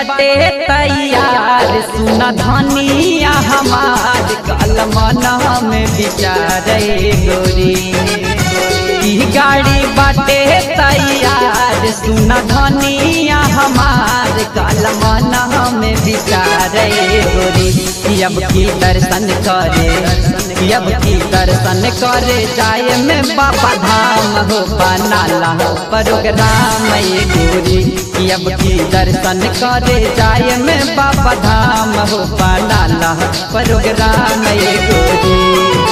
बाटे तैयार सुन धनिया हमार कलमना में विचारे गोरी ई गाड़ी बाटे तैयार सुन धनिया हमार कलमना में विचारे गोरी अब की दर्शन करे अब की दर्शन करे जाए में बाबा धाम हो बनाला प्रोग्राम ये गोरी अब की दर्शन करे जाए में बाबा धाम हो बनाला प्रोग्राम ये गोरी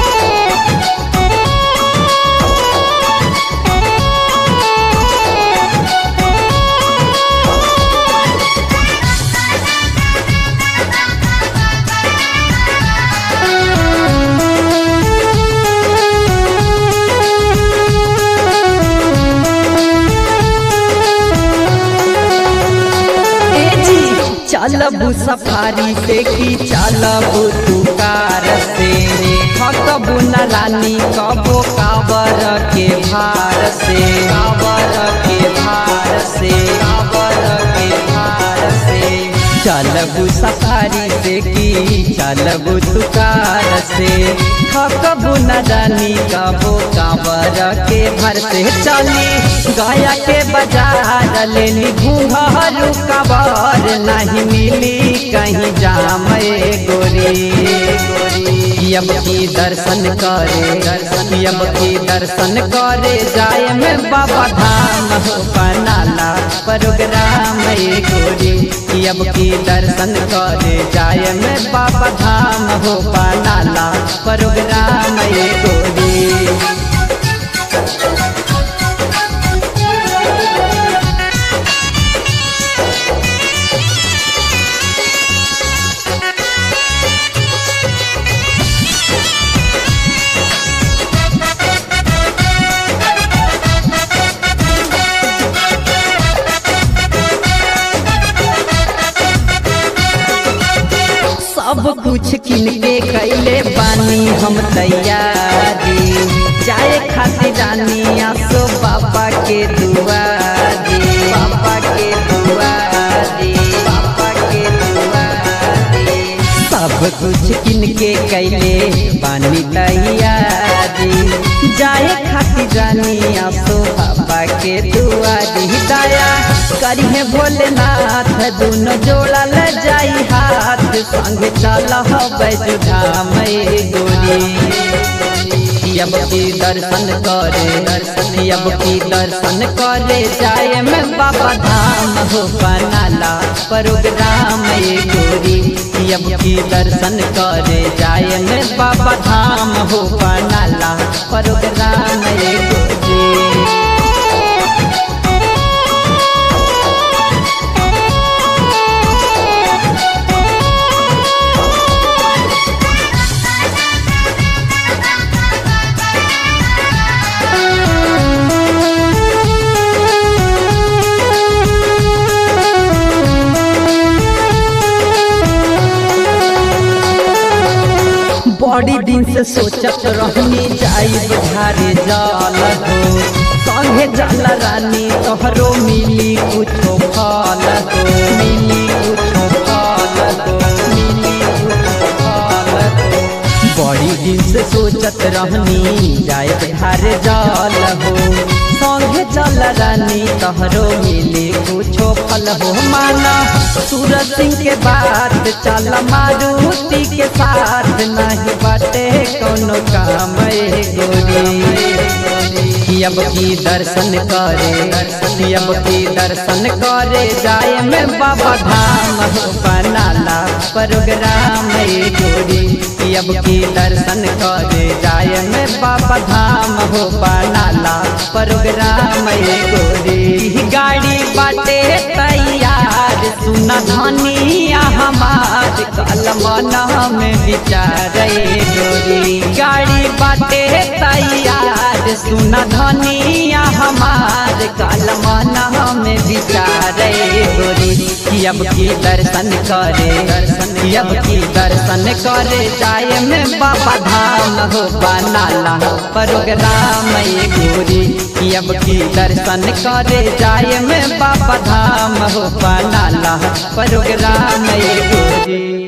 चलबू सफारी से की चलबू तू कार से थकबू न रानी कबो काबर के भार से काबर के भार से काबर के भार से चलबू सफारी से की चलबू तू कार से थकबू न रानी कबो काबर के भर से चली गया के बाजार लेनी घूंघरू कबर नहीं मिली कहीं जाम गोरी अब की दर्शन करे दर्शन अब की दर्शन करे जाए में बाबा धाम हो बनाला प्रोग्राम गोरी अब की दर्शन करे जाए में बाबा धाम हो बनाला प्रोग्राम गोरी सब कुछ किन के कैले बानी हम तैयारी जाए खातिर रानी आसो बाबा के दुआरी बाबा के दुआरी बाबा के दुआरी सब कुछ किन के कैले बानी तैयारी जाए खातिर रानी आसो बाबा के दुआरी दया करिए भोलेनाथ दोनों जोड़ा ल जाई हाथ संग चल बैजुधाम गोरी अब की दर्शन करे दर्शन अब की दर्शन करे जाए में बाबा धाम हो बनाला प्रोग्राम गोरी अब की दर्शन करे जाए में बाबा धाम हो बनाला प्रोग्राम गोरी बड़ी दिन से सोचत रहनी जाई बुझारे जल हो संगे जल रानी तोहरो मिली कुछो फल हो मिली कुछो फल हो मिली कुछो फल हो बड़ी दिन से सोचत रहनी जाए बुझारे जल हो संगे जल रानी तोहरो मिली कुछो फल हो माना सूरज सिंह के बात चल मारुति के साथ नहीं बाटे कोनो काम गोरी अब की दर्शन करे अब की दर्शन करे जाए में बाबा धाम हो बनाला प्रोग्राम गोरी अब की दर्शन करे जाए में बाबा धाम हो बनाला प्रोग्राम गोरी गाड़ी बाटे तैयार सुन धनिया हमार कलमना में विचारे गोरी गाड़ी बाटे तैयार सुन धनिया हमार कलमना में विचारे गोरी अब की दर्शन करे अब की दर्शन करे जाए में बाबा धाम हो बनाला प्रोग्राम गोरी कि अब की दर्शन करे जाए में बाबा धाम हो बनाला प्रोग्राम एगो रे